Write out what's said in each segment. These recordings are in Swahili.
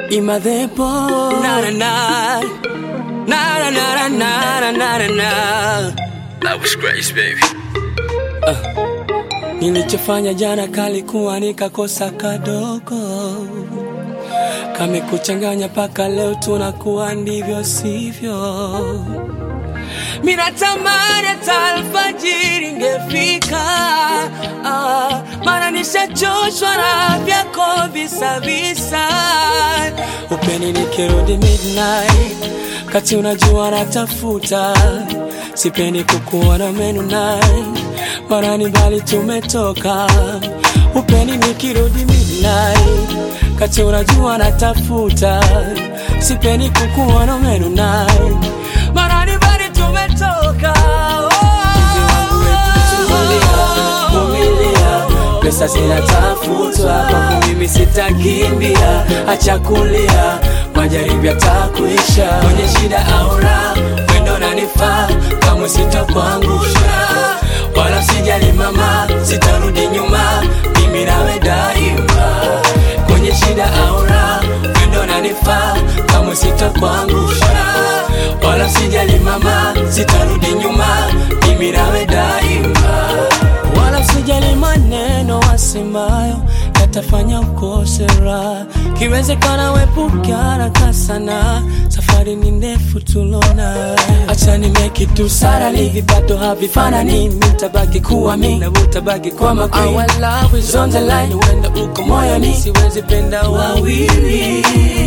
Imadhepo Na na na. Na na na na na na na na. That was Grace, baby. Nilichofanya jana kalikuwa nikakosa kadogo, kamekuchanganya mpaka leo tunakuwa ndivyo sivyo. Minatamani hata alfajiri ingefika, ah, maana nishachoshwa na vyako visa visa. Upeni nikirudi midnight, kati unajua natafuta, sipendi kukuona menu night, maana ni mbali tumetoka. Upeni nikirudi midnight, kati unajua natafuta, sipendi kukuona menu night, maana ni mbali tumetoka. Mpenzi wangu wetu tulia, vumilia, pesa zinatafutwa, kwangu mimi sitakimbia, acha kulia, majaribu yatakuisha, kwenye shida au raha, wendo nanifaa, kamwe sitakuangusha, wala sijali mama, sitarudi nyuma, mimi nawe daima, kwenye shida au raha, wendo nanifaa, kamwe sitakuangusha, wala sijali mama, sitarudi nyuma, mimi nawe daima wala sijali maneno wasemayo yatafanya ukose raha. Kiwezekana wepuke haraka sana, safari ni ndefu tulona. Acha ni make it to sarali, vipato havifanani, mitabaki kuwa mi na utabaki kwa makwi. Our love is on the line, uenda uko moyoni, siwezi penda wawili.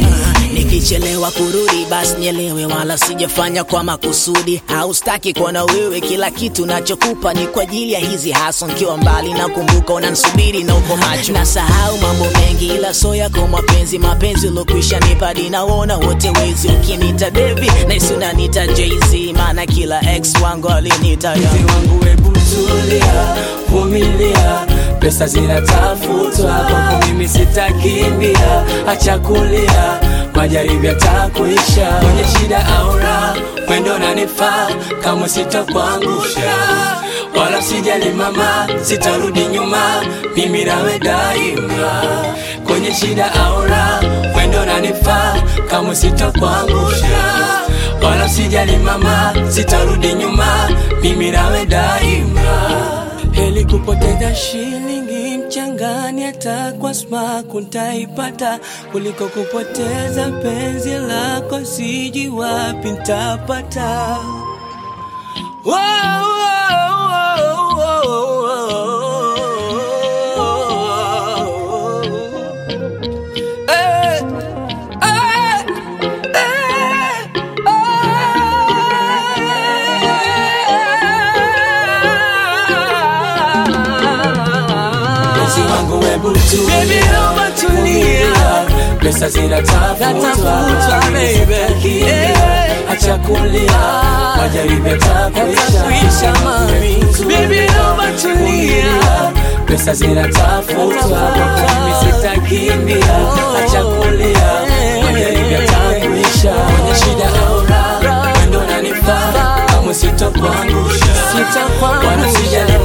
Nikichelewa kurudi basi nielewe, wala sijafanya kwa makusudi. Haustaki kuona wewe, kila kitu nachokupa ni kwa ajili ya hizi haso. Nkiwa mbali nakumbuka unanisubiri na uko macho, nasahau mambo mengi, ila so yako mapenzi, mapenzi ulokwisha nipadi naona wote wezi. Ukinita baby naisi unanita Jay-Z, maana kila ex wangu alinita Mpenzi wangu hebu tulia, vumilia, pesa zinatafutwa, kwako mimi sitakimbia, acha kulia, majaribu yatakuisha, kwenye shida au raha, mwendo nanifaa, kamwe sitakuangusha, wala sijali mama, sitarudi nyuma, mimi nawe daima, kwenye shida au raha, mwendo nanifaa, kamwe sitakuangusha wala sijali mama, sitarudi nyuma, mimi nawe daima. Heli kupoteza shilingi mchangani, hata kwa smaku ntaipata, kuliko kupoteza penzi lako, siji wapi ntapata. Wow, wow, wow, wow. Eh, eh. Mpenzi wangu hebu tulia, pesa zinatafutwa, baby. Acha kulia, majaribu yatakuisha, mami. Baby, naomba tulia, pesa zinatafutwa, mimi sitakimbia, acha kulia, majaribu yatakuisha, kwenye shida au raha, wendo nanifaa, kamwe sitakuangusha, wala sijali